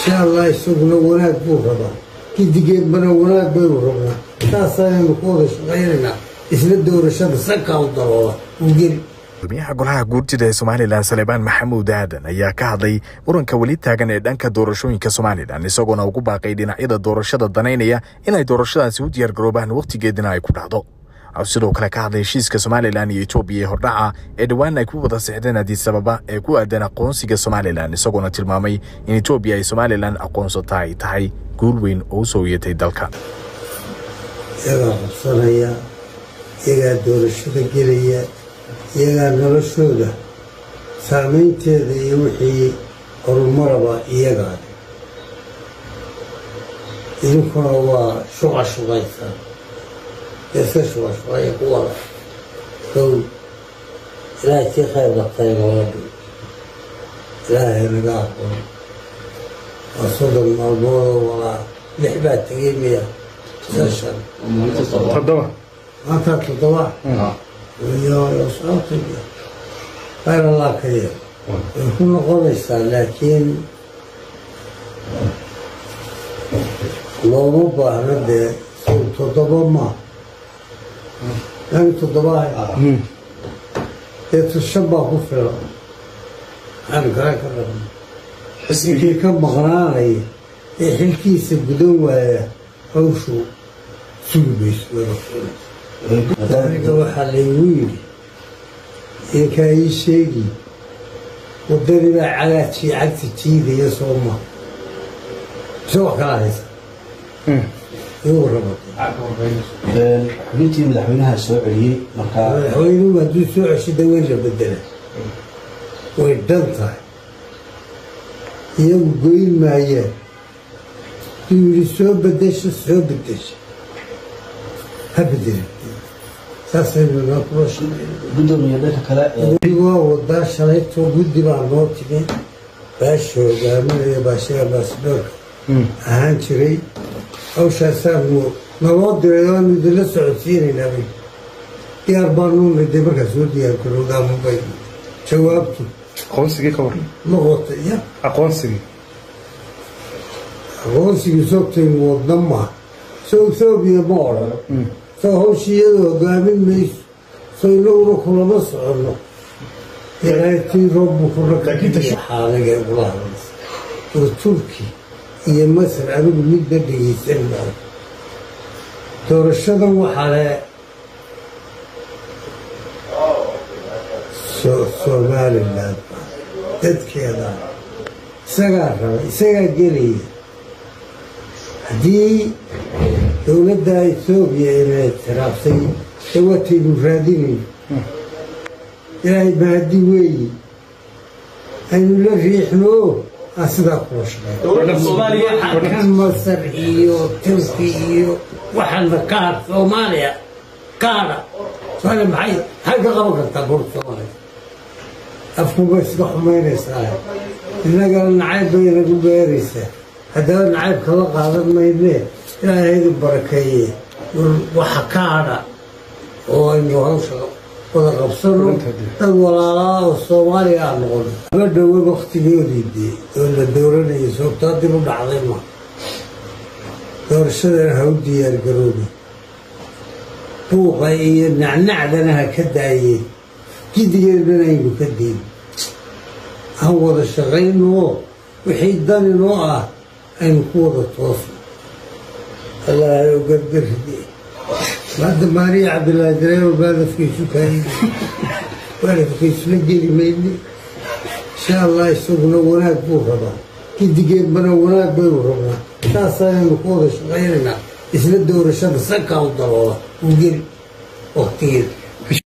insha allah isaguna wanaag buu rabaa gidigeedbana wanaag baynu rabnaa saasaynu ku wada shaqaynaynaa isla doorashada sankaa u daloola uu geli gudoomiyaha golaha guurtida ee somalilan saleebaan maxamuud aadan ayaa ka hadlay muranka weli taagan ee dhanka doorashooyinka somalilan isagoona ugu baaqay dhinacyada doorashada danaynaya inay doorashadaasi u diyaargaroobaan wakhtigeedina ay ku dhacdo sidoo kale ka hadlay heshiiska somalilan iyo etoobiya ee hordhaca ee dhowaan ay ku wada sixdeen adisababa ee ku aadan aqoonsiga somalilan isagoona tilmaamay in etoobiya ay somalilan aqoonsata ay tahay guul weyn oo u soo yeetay dalka iyagaa qabsanaya iyagaa doorashada gelaya iyagaa noloshooda saamaynteeda iyo wixii horumaraba iyagaa idinkuna waa shuqa shuqaysaa iska shuqa shuqaya ku wada kow ilaahay tii khayr qabtay noola dhow ilaahay naga aqoon waa soddon maalmoodoo walaa lix baa tegay miya sashan toddoba maanta toddoba iyo sababta khayr allah ka yeel way ku noqonaysaa laakiin looma baahna dee sow toddoba ma yani toddoba dee tushan baa ku filan maxaan kala ka rabna ninkii ka maqnaanaya ee xilkiisa gudan waaya hawshu sugi mayso aniga waxaa laygu yidhi idinkaa ii sheegi waddani baa cagaajii cagta jiidaya soo ma mise wax kala haysa igu rabata xubintii madaxweynaha soo celiyey markaa madaxweynuhu hadduu soo ceshida way la bedela way dhan tahay iyagu goyn maayaan hadduu yidhi soo bedesha soo bedesha ha bedela saasaynu noo kula shaqeyna gudoomiye dhanka kale ee waa wadaa shalaytoo guddi baa noo timi baasha hogaaminaya baashaga baasboorka ahaan jiray hawshaasaanu naloo diray oanu idinla socodsiinaynaa bay diyaar baanu miday markaa soo diyaargarowdaa mubay jawaabtu aqoonsigii ka waran ma wata ya aqoonsigii aqoonsigii soogtaynu wadna maa soo ethoobiya ma odhan soo hawshii iyada hogaamin mayso soo inaguna kulama soconno ilaatii roobbu kunaxaalaga ugula hadlaysa oo turki iyo masar anigu midna dhegaysan maayo doorashadan waxaa le somalilan dadkeeda isagaa raba isagaa gelaya haddii dowladda ethoobiya ina ictiraafsay ee wataynu raadinayno ilaahay mahadi weeyi aynu la riixno aan sidaa kula shaqeyn kan masar iyo turki iyo waxaana kaar soomaaliya kaara soomaaliya maxay maxay ka qaban kartaa goorta soomaaliya afkuba iska xumaynaysaa innagana nacayb bay inagu beeraysaa haddaba nacayb kala qaadan maynee ilaahaydu barakeeye waxa ka hadha oo aynu hawsha wada qabsano dad walaalaa oo soomaaliya aan noqono aba dhowe waktigoodii dee oo la dooranayay sababtaa dib u dhacday ma doorashadana ha u diyaargaroobi buuqa iyo nacnacdana ha ka daayeen gidigeedana aynu ka dayn aan wada shaqaynoo wixii dani noo ah aynu ku wada toosno allaahay u gargaride hadda maariya cabdillaahi dareero baadafkaysu kaayay baadafkaysula geli mayne insha allah isaguna wanaag buu rabaa gidigeedbana wanaag baynu rabnaa saasaynu ku wada shaqaynaynaa isla doorashada sankaa u daloola uu geli waktigeeda